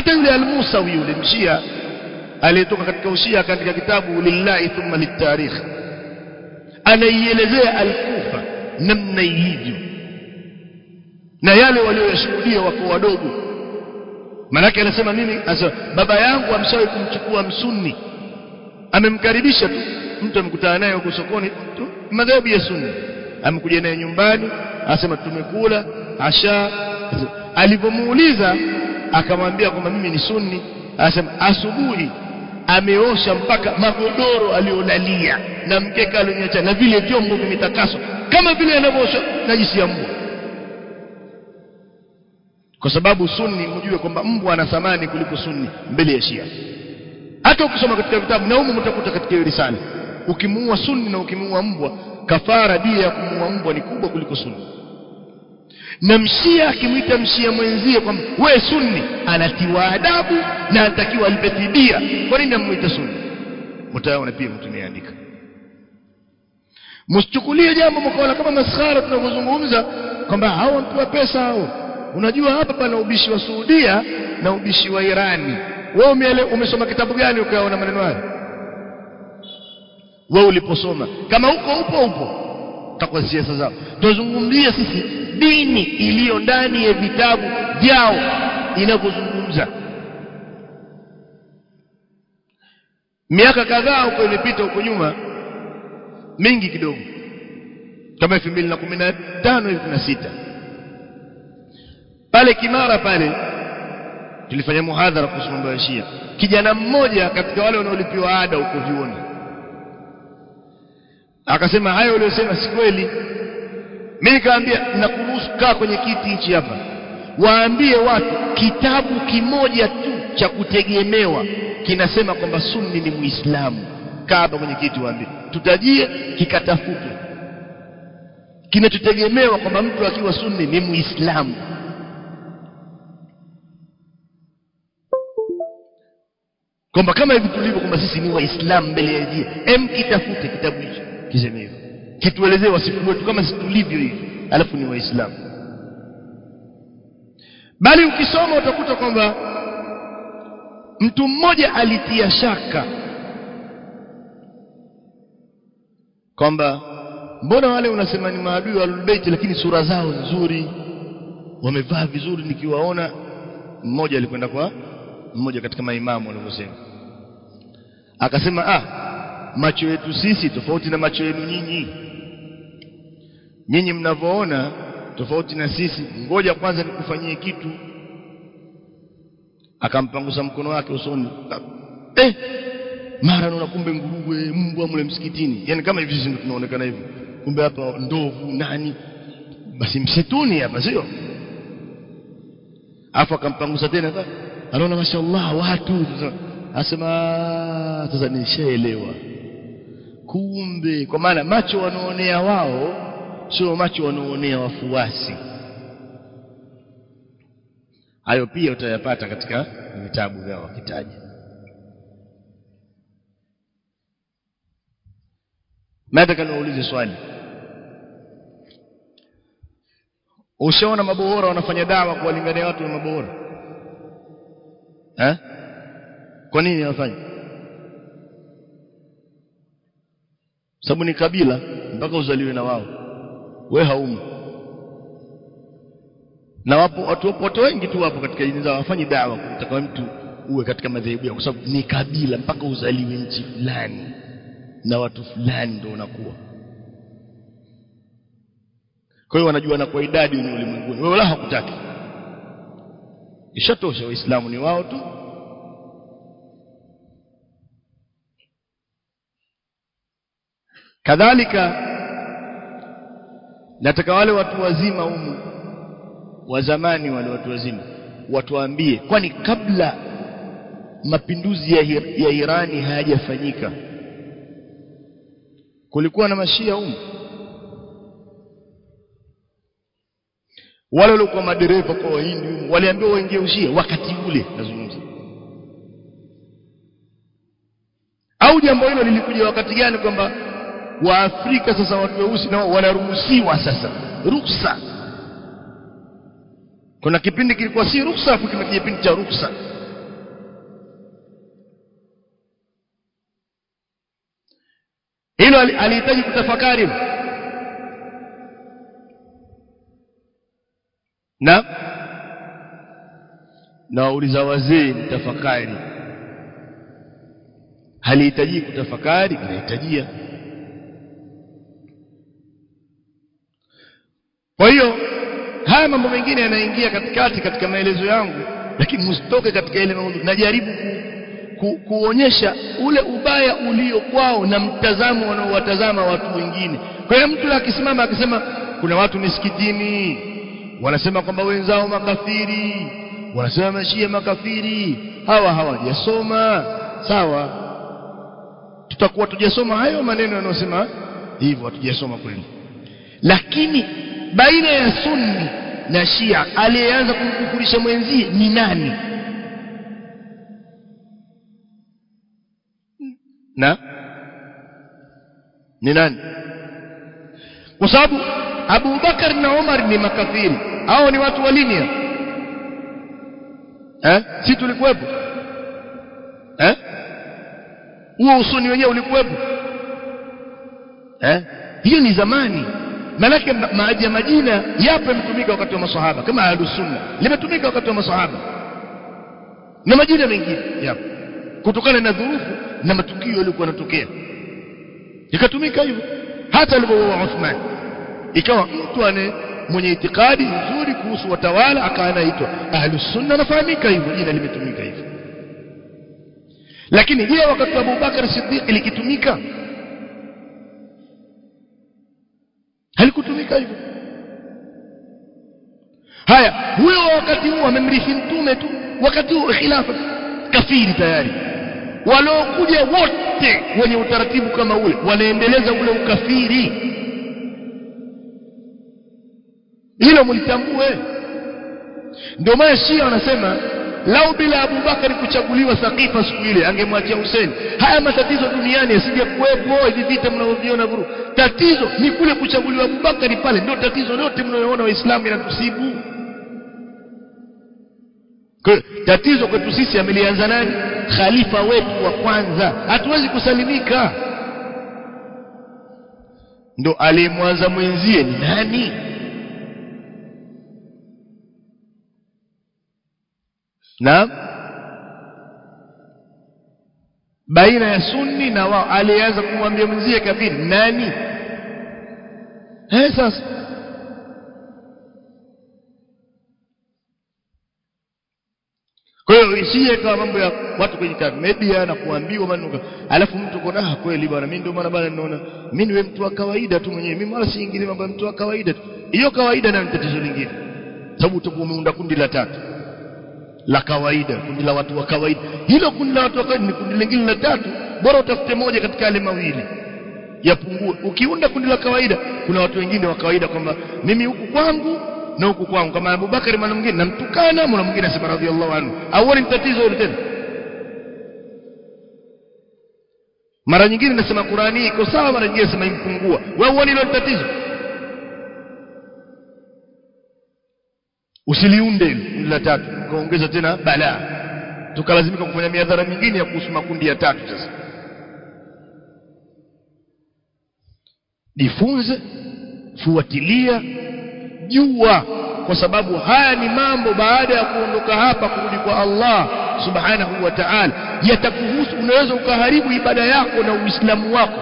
hata yule al-Musawi yule mshia aliyetoka katika ushia akaandika kitabu lillahi thumma litarikh anaielezea al-Kufa namna ilivyo na yale walioyashuhudia wako wadogo manake anasema mimi asa, baba yangu amshawahi kumchukua msunni amemkaribisha tu mtu amekutana naye huko sokoni tu madhahabu ya sunni amekuja naye nyumbani asema tumekula asha alipomuuliza akamwambia kwamba mimi ni sunni asema asubuhi ameosha mpaka magodoro aliolalia na mkeka alionyesha na vile vyombo vimetakaswa kama vile anavyoosha najisi ya mbwa kwa sababu sunni mjue kwamba mbwa ana thamani kuliko sunni mbele ya shia hata ukisoma katika vitabu na humu mtakuta katika hiyo risala ukimuua sunni na ukimuua mbwa kafara dia ya kumuua mbwa ni kubwa kuliko sunni na mshia akimwita mshia mwenzie kwamba we sunni anatiwa adabu na anatakiwa alipe fidia kwa nini amwita sunni mtaona pia mtu niandika msichukulie jambo mkaona kama maskhara tunavyozungumza kwamba hao wampewa pesa hao unajua hapa pana ubishi wa Saudia na ubishi wa Irani wewe umesoma kitabu gani ukaona maneno hayo wewe uliposoma kama huko upo upo utakuwa siasa zao tuzungumzie sisi dini iliyo ndani ya vitabu vyao inavyozungumza miaka kadhaa huko imepita huko nyuma mingi kidogo kama 2015 2016 pale Kimara pale tulifanya muhadhara kuhusu mambo ya Shia kijana mmoja katika wale wanaolipiwa ada huko vioni akasema hayo uliyosema si kweli mimi nikamwambia nakuruhusu kaa kwenye kiti hichi hapa waambie watu kitabu kimoja tu cha kutegemewa kinasema kwamba sunni ni muislamu kaa hapa kwenye kiti waambie tutajie kikatafutwe kinachotegemewa kwamba mtu akiwa sunni ni muislamu kwamba kama hivi tulivyo kwamba sisi ni waislamu mbele ya jia em kitafute kitabu hicho kiseme hivyo kituelezee wasifu wetu kama sisi tulivyo hivi alafu ni waislamu bali ukisoma utakuta kwamba mtu mmoja alitia shaka kwamba mbona wale unasema ni maadui wa Ahlulbayt lakini sura zao nzuri wamevaa vizuri nikiwaona mmoja alikwenda kwa mmoja katika maimamu walivyosema akasema ah macho yetu sisi tofauti na macho yenu nyinyi nyinyi mnavyoona tofauti na sisi ngoja kwanza nikufanyie kitu akampangusa mkono wake usoni eh mara naona kumbe nguruwe mbwa mle msikitini yani kama hivi sisi ndio tunaonekana hivyo kumbe hapa ndovu nani basi msituni hapa sio afu akampangusa tena anaona mashallah watu asema sasa nishaelewa kumbe kwa maana macho wanaonea wao sio macho wanaonea wafuasi hayo pia utayapata katika vitabu vyao wakitaja nataka niwaulize swali ushaona mabohora wanafanya dawa kuwalingania watu na mabohora eh kwa nini wanafanya sababu ni kabila mpaka uzaliwe na wao we haumu na wapo watu wapo wengi tu wapo katika dini zao wafanyi dawa kutaka mtu uwe katika madhehebu yao kwa sababu ni kabila mpaka uzaliwe nchi fulani na watu fulani ndio unakuwa kwa hiyo wanajua na kwa idadi ni ulimwenguni wewe wala hakutaki ishatosha waislamu ni wao tu kadhalika nataka wale watu wazima humu wa zamani wale watu wazima watuambie kwani kabla mapinduzi ya, ya Irani hayajafanyika kulikuwa na mashia humu wale waliokuwa madereva kwa wahindi humu waliambiwa waingie ushia wakati ule nazungumza au jambo hilo lilikuja wakati gani kwamba waafrika sasa watu weusi nao wanaruhusiwa sasa ruksa kuna kipindi kilikuwa si ruksa afu kuna kipindi cha ruksa hilo alihitaji kutafakari na nawauliza wazee mtafakari halihitaji kutafakari inahitajia kwa hiyo haya mambo mengine yanaingia katikati katika maelezo yangu lakini msitoke katika ile maudhui najaribu ku, ku, kuonyesha ule ubaya ulio kwao na mtazamo wanaowatazama watu wengine kwa hiyo mtu akisimama akisema kuna watu misikitini wanasema kwamba wenzao makafiri wanasema mashia makafiri hawa hawajasoma sawa tutakuwa tujasoma hayo maneno yanayosema hivyo hatujasoma kweli lakini baina ya sunni na shia aliyeanza kumkufurisha mwenzie ni nani na ni nani kwa sababu Abu Bakar na Umar ni makafiri hao ni watu wa linia eh si tulikuwepo eh huo usuni wenyewe ulikuwepo eh hiyo ni zamani manake maaja majina yapo yametumika wakati wa masahaba kama ahlus sunna limetumika wakati wa masahaba na majina mengine yapo kutokana na dhurufu na matukio yaliokuwa yanatokea ikatumika hivyo hata alipokuwa Uthman ikawa mtu ane mwenye itikadi nzuri kuhusu watawala akawa anaitwa ahlus sunna nafahamika hivyo jina limetumika hivyo lakini je wakati wa Abubakar Siddiq likitumika halikutumika hivyo haya huyo wakati huo amemrithi mtume tu wakati huo khilafa kafiri tayari waliokuja wote wenye utaratibu kama ule wanaendeleza ule ukafiri hilo mlitambue ndio maana Shia wanasema lau bila Abubakari kuchaguliwa Sakifa siku ile angemwachia Hussein haya matatizo duniani yasije kuwepo hivi vita mnavyoviona vuru tatizo ni kule kuchaguliwa Abubakari pale ndio tatizo lote mnayoona waislamu inatusibu kwa tatizo kwetu sisi amelianza nani khalifa wetu wa kwanza hatuwezi kusalimika ndo aliyemwanza mwenzie ni nani na baina ya sunni na wao alianza kumwambia mwenzie kafiri nani eh sasa kwa hiyo isiye kama mambo ya watu kwenye media na kuambiwa maneno alafu mtu kona kweli bwana mimi ndio maana bwana ninaona mimi niwe mtu wa kawaida tu mwenyewe mimi wala siingili mambo ya mtu wa kawaida tu hiyo kawaida na tatizo lingine sababu utakuwa umeunda kundi la tatu la kawaida kundi la watu wa kawaida hilo kundi la watu wa kawaida ni kundi lingine la tatu bora utafute moja katika yale mawili yapungue ukiunda kundi la kawaida kuna watu wengine wa kawaida kwamba mimi huku kwangu na huku kwangu kama Abubakar mwana mwingine namtukana mwana mwingine asema radhiallahu anhu au ni tatizo hilo tena mara nyingine nasema Qurani iko sawa mara nyingine nasema impungua wewe uone hilo tatizo usiliunde la tatu ukaongeza tena balaa tukalazimika kufanya miadhara mingine ya kuhusu makundi ya tatu sasa jifunze fuatilia jua kwa sababu haya ni mambo baada ya kuondoka hapa kurudi kwa Allah subhanahu wa ta'ala yatakuhusu unaweza ukaharibu ibada yako na uislamu wako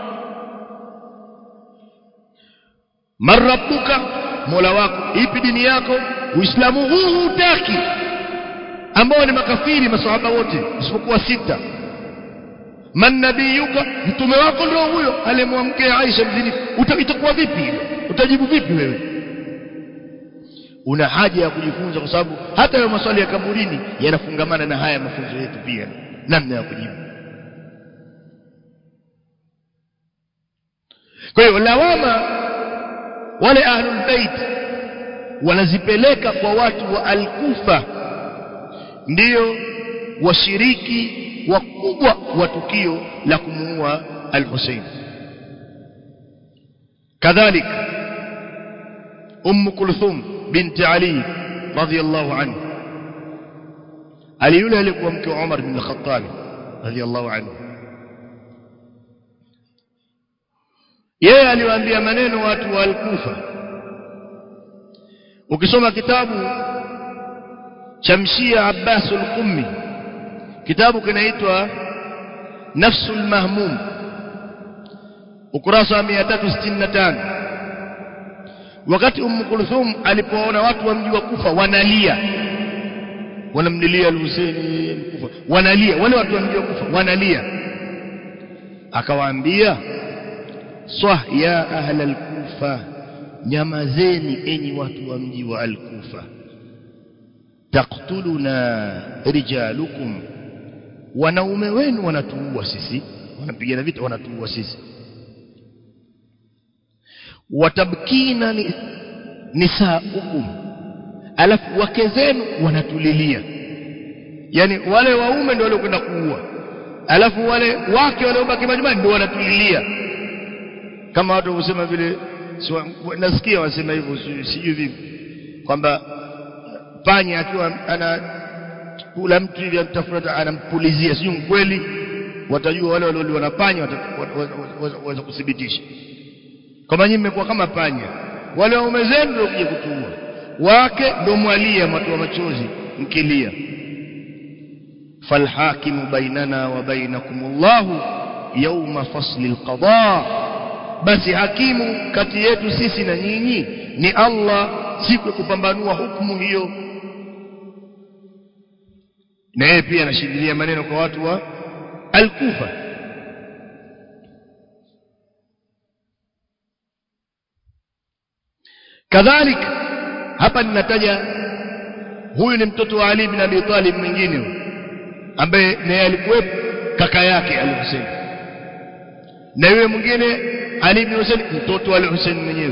marabbuka mola wako ipi dini yako uislamu huu hutaki ambao ni makafiri maswahaba wote isipokuwa sita man nabiyuka mtume wako ndio huyo aliyemwamkea Aisha mzini itakuwa vipi utajibu vipi wewe una haja ya kujifunza kwa sababu hata hayo maswali ya kaburini yanafungamana na haya mafunzo yetu pia namna ya kujibu kwa hiyo lawama wale ahlul bait wanazipeleka kwa watu wa al-Kufa ndiyo washiriki wakubwa wa tukio la kumuua al-Hussein kadhalik Umm Kulthum binti Ali radhiyallahu anhu Ali yule alikuwa mke wa Umar bin Khattab radhiyallahu anhu yeye aliwaambia maneno watu wa al-Kufa ukisoma kitabu cha mshia Abbas al-Qummi kitabu kinaitwa Nafsul Mahmum ukurasa wa 365 wakati Umm Kulthum alipoona watu wa mji wa Kufa wanalia wanamlilia al-Husaini Kufa wanalia wale watu wa mji wa Kufa wanalia akawaambia swah ya ahla al-Kufa nyamazeni enyi watu wa mji wa al-Kufa taqtuluna rijalukum wanaume wenu wanatuua sisi wanapigana vita wanatuua sisi watabkina ni, nisaukum alafu wake zenu wanatulilia yani wale waume ndio waliokwenda kuua alafu wale wake waliobaki majumbani ndio wanatulilia kama watu husema vile nasikia wasema hivyo sijui vipi kwamba panya akiwa ana kula mtu hivi atafuta anampulizia sijui kweli watajua wale walioliwa na panya waweza kuthibitisha kama nyinyi mmekuwa kama panya wale waume zenu ndio kuja kutuua wake ndio mwalia matoa machozi mkilia falhakimu bainana wa bainakumullahu yawma fasli alqada basi hakimu kati yetu sisi na nyinyi ni Allah siku ya kupambanua hukumu hiyo na yeye pia anashikilia maneno kwa watu wa Al-Kufa kadhalika hapa ninataja huyu ni mtoto wa Ali ibn Abi Talib mwingine ambaye naye alikuwepo kaka yake Al-Hussein na yule mwingine Ali ibn Hussein mtoto wa Al-Hussein mwenyewe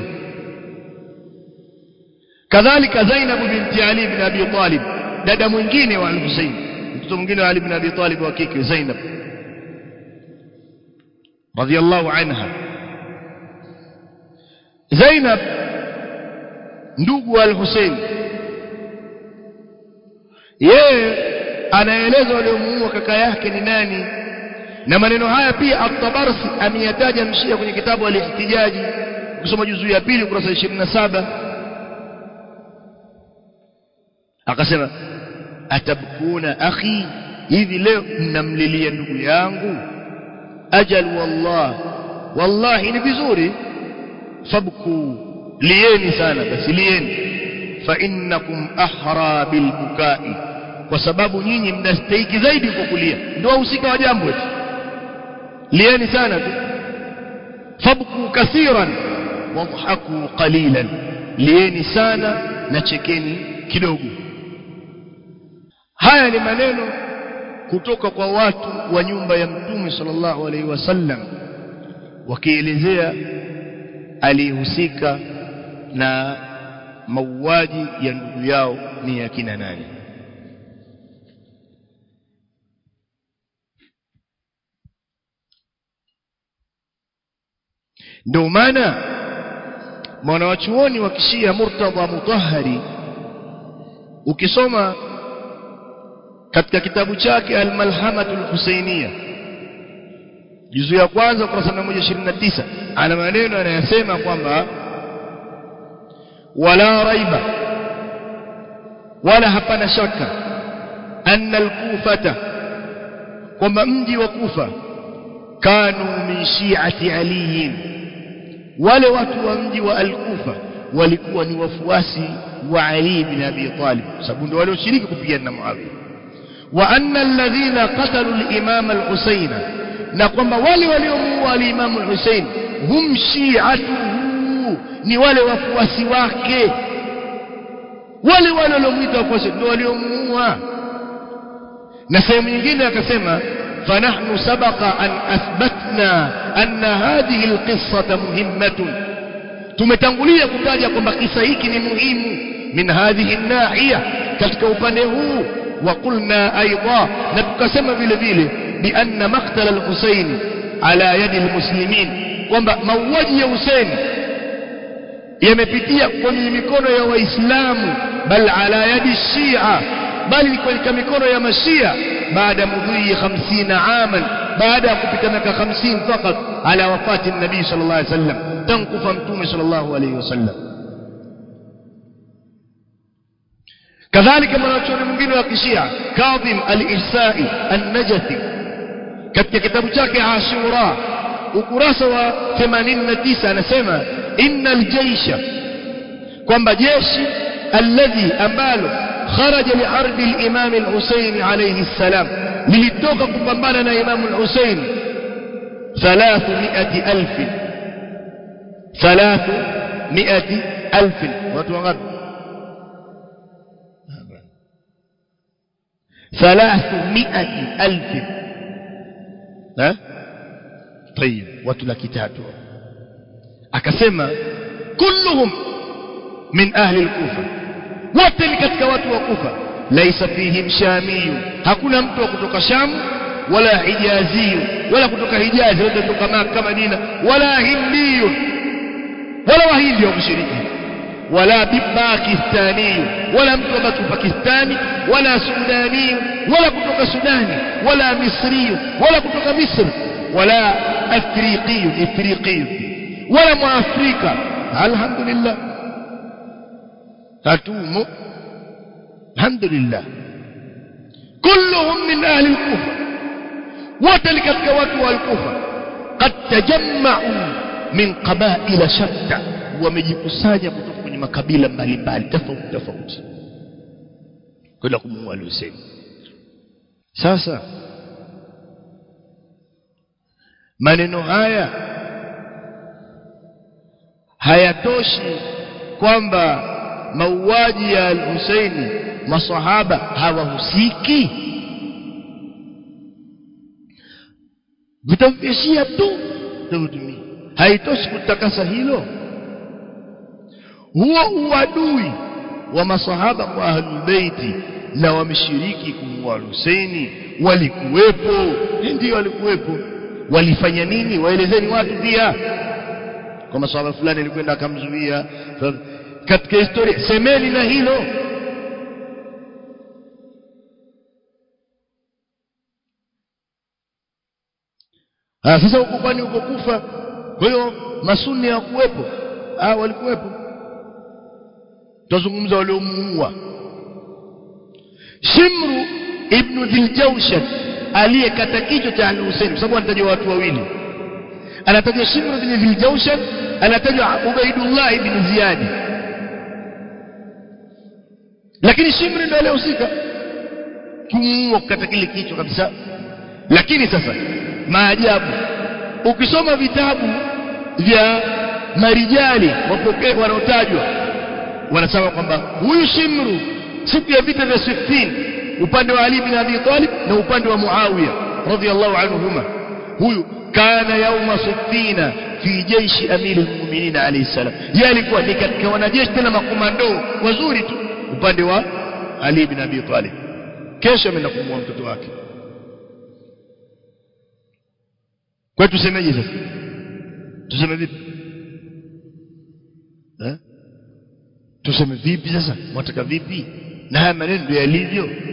kadhalika Zainab binti Ali ibn Abi Talib dada mwingine wa Al-Hussein mtoto mwingine wa Ali ibn Abi Talib wa kike Zainab radiyallahu anha Zainab ndugu wa Al-Hussein yeye anaeleza waliomuua kaka yake ni nani na maneno haya pia at-Tabarsi ameyataja mshia kwenye kitabu al-Ihtijaji kusoma juzuu ya pili ukurasa 27 akasema atabkuna akhi hivi leo mnamlilia ndugu yangu ajal wallah wallahi ni vizuri fabku lieni sana basi lieni fa innakum ahra bilbukai kwa sababu nyinyi mnastahiki zaidi kwa kulia ndio wahusika wa jambo eti lieni sana tu fabku kathiran wadhaku qalilan lieni sana na chekeni kidogo haya ni maneno kutoka kwa watu wa nyumba ya mtume sallallahu alaihi wasallam wakielezea aliyehusika na mauaji ya ndugu yao ni yakina nani ndio maana mwanawachuoni wa kishia Murtadha Mutahhari ukisoma katika kitabu chake Al-Malhamatul Husainiyya juzu ya kwanza ukurasa 129 ana maneno anayasema kwamba wala raiba wala hapana shaka anna al-kufata kwamba mji wa kufa kanu min shi'ati aliyin wale watu wa mji wa al-kufa walikuwa ni wafuasi wa Ali bin Abi Talib sababu ndio walioshiriki kupigana na Muawiya wa anna alladhina qatalu al-imam al-Husayn na kwamba wale waliomuua al-imam al-Husayn hum shi'atuhu ni wale wafuasi wake wale wale waliomuita wafuasi ndio waliomuua na sehemu nyingine akasema فنحن سبق أن أثبتنا أن هذه القصة مهمة tumetangulia kutaja kwamba kisa hiki ni muhimu min hadhihi nahiya katika upande huu wa qulna aidha na tukasema vile vile bi anna maqtal al-Husayn ala yadi al-muslimin kwamba mauaji ya Hussein yamepitia kwenye mikono ya waislamu bal ala yadi shia bali katika mikono ya mashia baada mudhi 50 aman baada ya kupita miaka 50 fakat ala wafati nabii sallallahu alaihi wasallam tankufa mtume sallallahu alaihi wasallam kadhalika mwanachuoni mwingine wa kishia kadhim al-ihsai an-najathi katika kitabu chake ashura ukurasa wa 89 anasema innal jaysha kwamba jeshi alladhi ambalo kharaja liardi al-imam al-husayn alayhi salam lilitoka kupambana na imam al-husayn 300000 300000 watu wangapi ثلاثمائة ألف ها طيب watu laki tatu akasema kulluhum min ahli al-kufa wote ni katika watu wa kufa laisa fihim shamiyu hakuna mtu wa kutoka sham wala hijaziyu wala kutoka hijazi wala kutoka maka madina wala hindiyu wala wahindi wa kushiriki ولا باكستاني ولا mtu wa pakistani wala sudani wala kutoka sudani wala misri wala kutoka misri wala afriqi afriqi wala muafrika alhamdulillah hatumo alhamdulillah كلهم من اهل الكوفه wote katika watu wa al-Kufa qad tajamma'u min qaba'ila shatta wamejikusanya kutoka kwenye makabila mbalimbali tofauti tofauti kwenda kumuua Hussein sasa maneno haya hayatoshi kwamba mauaji ya al-Husaini masahaba hawahusiki vitavishia tu tautumia haitoshi kutakasa hilo huo uadui wa masahaba kwa ahlulbeiti na wameshiriki kumua Husaini walikuwepo ndio walikuwepo walifanya nini waelezeni watu pia kwa masahaba fulani alikwenda akamzuia katika historia semeni na hilo Ah sasa huko kwani uko kufa kwa hiyo masuni hawakuwepo ah walikuwepo tuzungumza waliomuua Shimru ibn Dhiljawshan aliyekata kichwa cha Al-Husayn kwa sababu anatajwa watu wawili anatajwa Shimru ibn Dhiljawshan anatajwa Ubaidullah ibn Ziyad lakini Shimru ndio aliyehusika kumuua kukata kile kichwa kabisa lakini sasa maajabu ukisoma vitabu vya marijali wapokee wanaotajwa wanasema kwamba huyu Shimru siku ya vita vya Siffin upande wa Ali bin Abi Talib na upande wa Muawiya radhiyallahu anhuma huyu kana yauma Siffina fi jaishi amiri almu'minin alayhi salam yeye alikuwa ni katika wanajeshi tena makomando wazuri tu upande wa Ali bin Abi Talib kesho ameenda kumua mtoto wake kwa tusemeje sasa tuseme vipi eh tuseme vipi sasa mwataka vipi na haya maneno ndio yalivyo